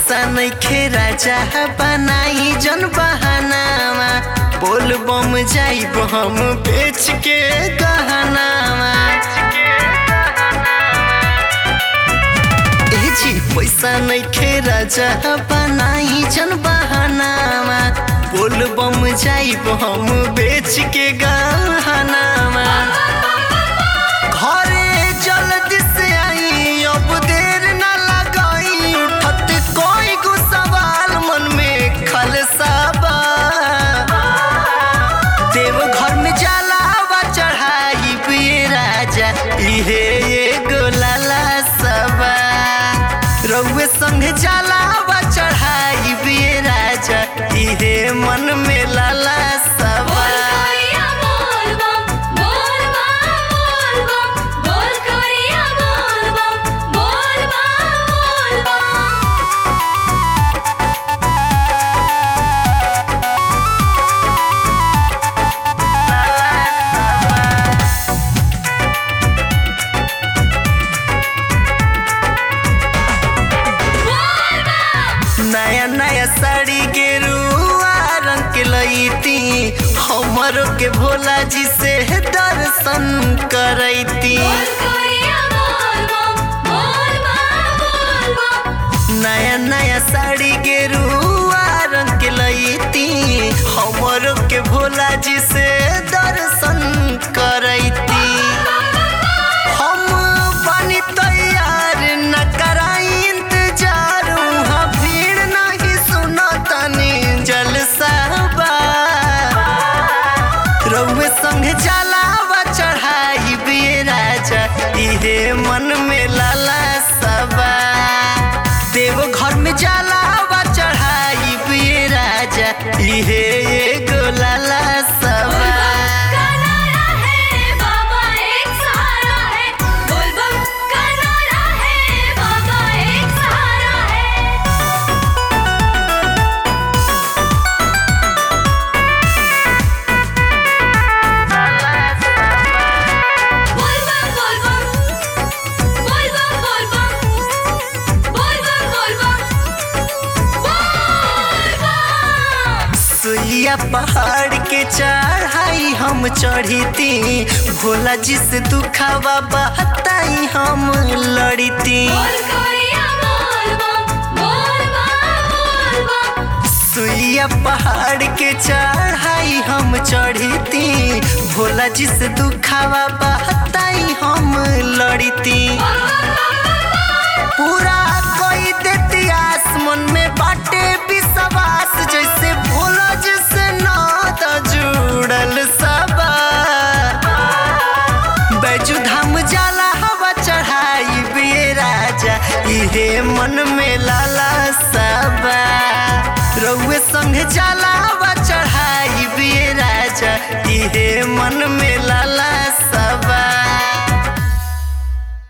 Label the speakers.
Speaker 1: पैसा नइखे राजा बनाई जन बहानामा बोल बम जाइब हम बेच के गहनामा ए जी पैसा नइखे राजा बनाई जन बहानामा बोल बम जाइब हम बेच के गहनामा घरे जल्दी से आई अब देर ना लगाई उठत कोई गो सवाल मन में खलसाबा देव घर में जलावा चढ़ाई पिए राजा इहे एगो लाला सबा रउए संग जलावा चढ़ाई पिए राजा इहे मन में लाला सबा
Speaker 2: बोल कोरिया बोल बम बोल बम बोल बम बोल कोरिया बोल बम बोल बम बोल बम बोल बम
Speaker 1: नया नया साड़ी के रुआ रंग के लईती हमरो के भोला जी से दर्शन करैती
Speaker 2: बोल कोरिया बोल बम बोल बम बोल बम
Speaker 1: नया नया साड़ी के रुआ रंग के लईती हमरो के भोला जी से दर्शन करैती हम बनी तैयार न कराई इंतजार वहाँ भीड़ नहीं सुना तनी जलसाबा रउए संग जलावा चढ़ाई बिए राजा इहे मन में लाला सबा देव घर में जलावा चढ़ाई बिए राजा इहे एगो लाला सबा
Speaker 2: का नारा है बाबा एक सहारा है बोल बम का नारा है बाबा एक सहारा है बोल बम बोल बम बोल बम बोल बम बोल बम बोल बम बोल बम
Speaker 1: सुइया पहाड़ के चढ़ाई हम चढ़ीती भोला जी से दुखावा बहताई हम लड़ीती
Speaker 2: बोल कोरिया बोल बम बोल बम बोल बम
Speaker 1: सुइया पहाड़ के चढ़ाई हम चढ़ीती भोला जी से दुखावा बहताई हम लड़ीती पूरा कोई देती आस मन में बाटे विश्वास जैसे भोला जी से नात जुड़ल सबा बैजू धाम जाला हवा चढ़ाई बिए राजा इहे मन में लाला सबा रउए संग जाला हवा चढ़ाई बिए राजा इहे मन में लाला सबा